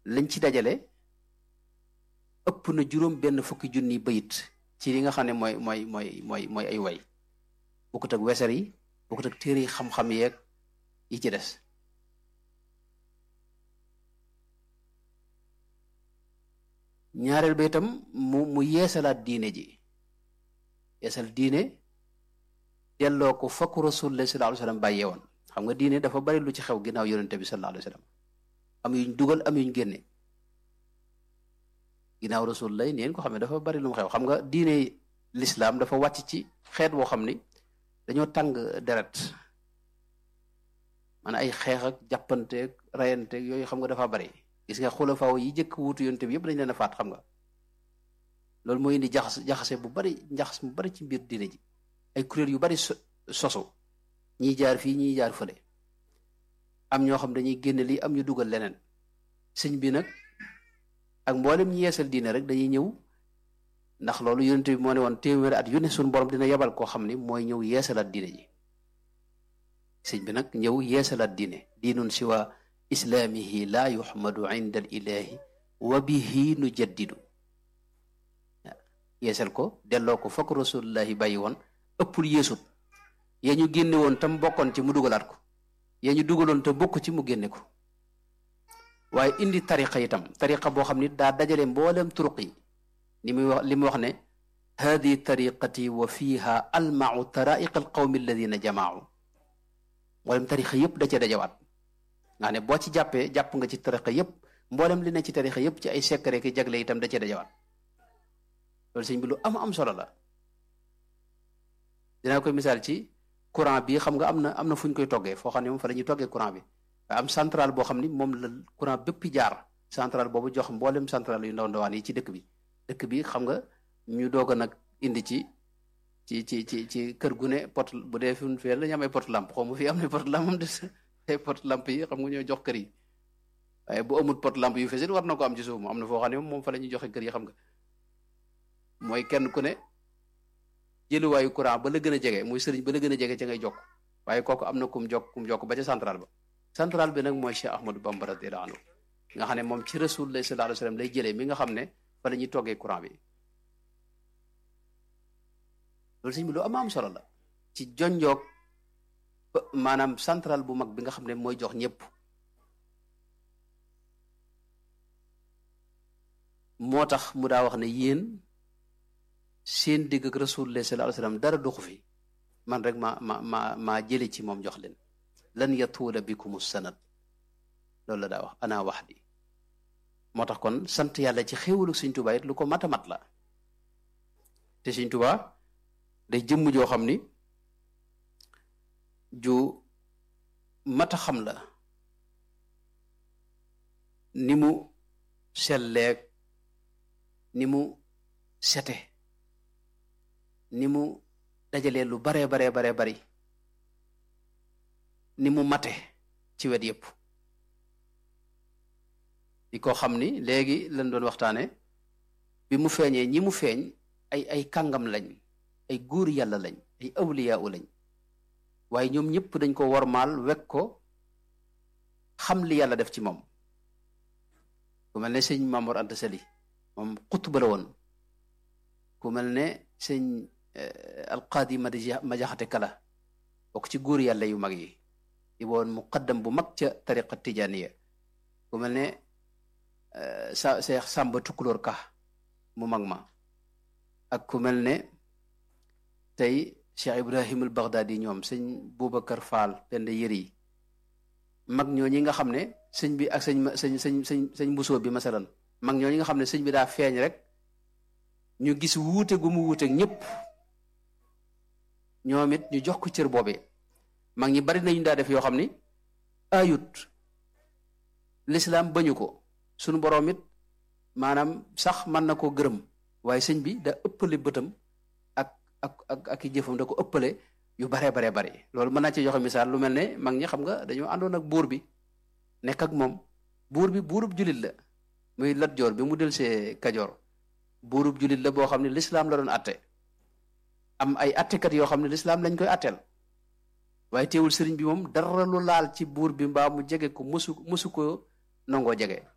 lañ ci dajale ëpp na juróom benn fukki junni bayit ci li nga xam ne mooy mooy mooy mooy mooy ay way bokkut ak weser yi bokkut ak téere yi xam-xam yeeg yi ci des ñaareel ba itam mu mu yeesalaat diine ji yeesal diine delloo ko fakk rasulullah sallallahu alayhi wasallam bàyyee woon xam nga diine dafa bari lu ci xew ginnaaw yonente bi sallallahu alayhi wasallam am yuñ dugal am yuñ génne ginnaaw rasulullah neen ko xam ne dafa bari lu mu xew xam nga diine l'islam dafa wàcc ci xeet woo xam ni dañoo tàng deret maanaam ay xeex ak jàppanteeg rayanteeg yooyu xam nga dafa bari gis nga xulafaaw yi jëkk wuutu yonte bi yëpp dañ leen a faat xam nga loolu mooy indi jaxas jaxase bu bari jaxas bu bari ci mbir diine ji ay kuréel yu bari sosu ñiy jaar fii ñiy jaar fële am ñoo xam dañuy génne lii am ñu dugal leneen sëñ bi nag ak mboolem ñi yeesal diine rek dañuy ñëw ndax loolu yonente bi moo ne woon téeméeri at yu ne suñu borom dina yebal koo xam ni mooy ñëw yeesalaat diine ji sëñ bi nag ñëw yeesalaat diine diinun siwa islaamihi laa yuxmadu inda al ilahi wa bihi nu jaddidu yeesal ko delloo ko fokk rasulullahi bàyyi woon ëppul yeesut ya ñu génne woon tam bokkoon ci mu dugalaat ko ya ñu dugaloon te bokk ci mu génne ko waaye indi tariqa itam tariqa boo xam ni daa dajale mboolem turuq yi li muy wax li mu wax ne hadi tariqati wa fiha almau taraiqa alqawmi alladina jamaau mboolem tariqa yëpp da cee dajawaat nga ne boo ci jàppee jàpp nga ci tariqa yëpp mboolem li ne ci tariqa yëpp ci ay secret ki jagle itam da cee dajawaat loolu sëñ bi lu am am solo la dinaa koy misaal ci courant bi xam nga am na am na fu ñu koy toggee foo xam ne moom fa la ñuy toggee courant bi waaye am centrale boo xam ni moom la courant bépp jaar centrale boobu jox mboolem centrale yu ndaw ndawaan yi ci dëkk bi dëkk bi xam nga ñu doog a nag indi ci ci ci ci ci kër gu ne pot bu dee fi mu fee la ñu am ay pot lampe xaw ma fii am na pot lampe am des ay pot lampe yi xam nga ñoo jox kër yi waaye bu amul pot lampe yu fesit war na ko am ci suuf mu am na foo xam ne moom fa la ñuy joxe kër yi xam nga mooy kenn ku ne jëluwaayu courant ba la gën a jege muy sëriñ ba la gën a jege ca ngay jokk waaye kooku am na kum jokk kum jokk ba ca central ba central bi nag mooy Cheikh Ahmadou Bamba radiyallahu anhu nga xam ne moom ci rasulullah sallallahu alayhi wasallam lay jëlee mi nga xam ne fa la ñuy toggee courant bi loolu sëñ bi lu am am solo la ci jonjoog maanaam central bu mag bi nga xam ne mooy jox ñëpp moo tax mu daa wax ne yéen seen digg ak rasulullah sallallahu alayhi wasallam dara doxu fi man rek ma ma ma maa jële ci moom jox leen lan yatuula bikumu sanad loolu la daa wax ana wax di moo tax kon sant yàlla ci xéewalu Sëñ Tuubaa it lu ko mat a mat la te Sëñ Tuubaa day jëmm joo xam ni ju mat a xam la ni mu selleeg ni mu sete ni mu dajalee lu baree baree baree bari ni mu mate ci wet yépp di ko xam ni léegi lañ doon waxtaane bi mu feeñee ñi mu feeñ ay ay kàngam lañ ay góor yàlla lañ ay awliyaa u lañ waaye ñoom ñëpp dañ ko wormaal wekk ko xam li yàlla def ci moom ku mel ne sëñ Mamoor Anta Sali moom xutba la woon ku mel ne sëñ alqaadi ma jaxate kala bokk ci góor yàlla yu mag yi di woon muqaddam bu mag ca tariqa tijaniya ku mel ne sa Seex Sàmba Tukulóor Ka mu mag ma ak ku mel ne tey Cheikh Ibrahim al Baghdadi ñoom sëñ Boubacar Fall pend yëri mag ñoo ñi nga xam ne sëñ bi ak sëñ sëñ sëñ sëñ sëñ mbusoo bi masalan mag ñoo ñi nga xam ne sëñ bi daa feeñ rek ñu gis wuute gu mu wuute ñëpp ñoom it ñu jox ko cër boobee mag ñi bari nañu daa def yoo xam ni ayut lislaam bañu ko sunu boroom it maanaam sax mën na koo gërëm waaye sëñ bi da ëppale bëtam ak ak ak ak i jëfam da ko ëppale yu baree baree bari loolu mën naa ci joxe misaal lu mel ne mag ñi xam nga dañoo àndoon ak buur bi nekk ak moom buur bi buurub julit la muy Lat Joor bi mu del see Kajoor buurub julit la boo xam ne lislaam la doon atte am ay attekat yoo xam ne lislaam lañ koy atteel waaye teewul sëriñ bi moom dara lu laal ci buur bi mbaa mu jege ko musu musu ko nangoo jege